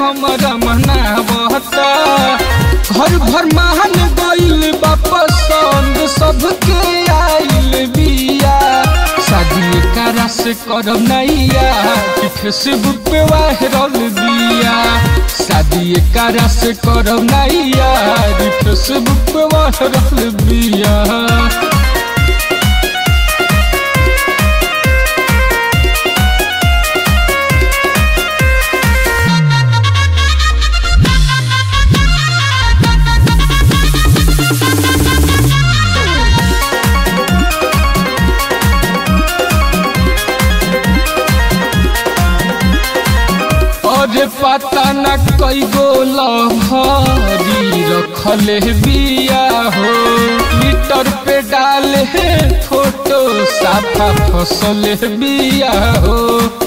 हमारा मनावता घर भर मान गइल बा पसंद सबके आइल बिया शादी करा से करब नैया कि फेसबुक पे वायरल बिया शादी करा से करब नैया कि फेसबुक पे वायरल बिया और पता न कई गो लहरी रखले बिया हो ट्विटर पे डाले फोटो साफा फसल बिया हो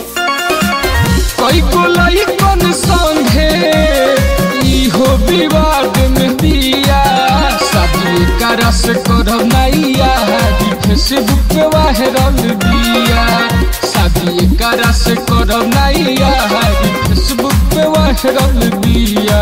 कई गो लइकन संगे इहो विवाद में बिया शादी करा से करब नैया फेसबुक पे वायरल बिया शादी करा से करब नैया फेसबुक पे वायरल बिया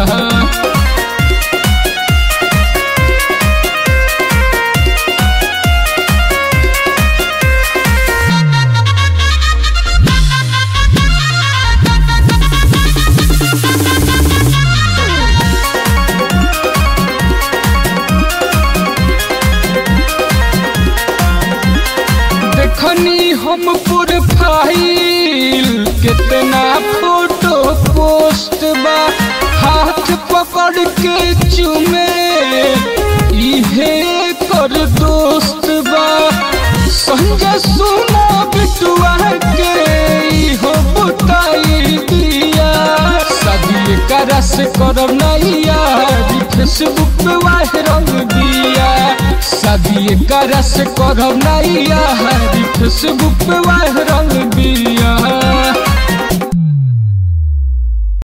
देखनी हम प्रोफाइल कितना फोटो पोस्ट बा हाथ पकड़ के चुमे इहे कर दोस्त बा संजय सुना बिटुआ के इहो बताई दिया शादी करा से करब नैया फेसबुक पे वायरल दिया शादी करा से करब नैया फेसबुक पे वायरल दिया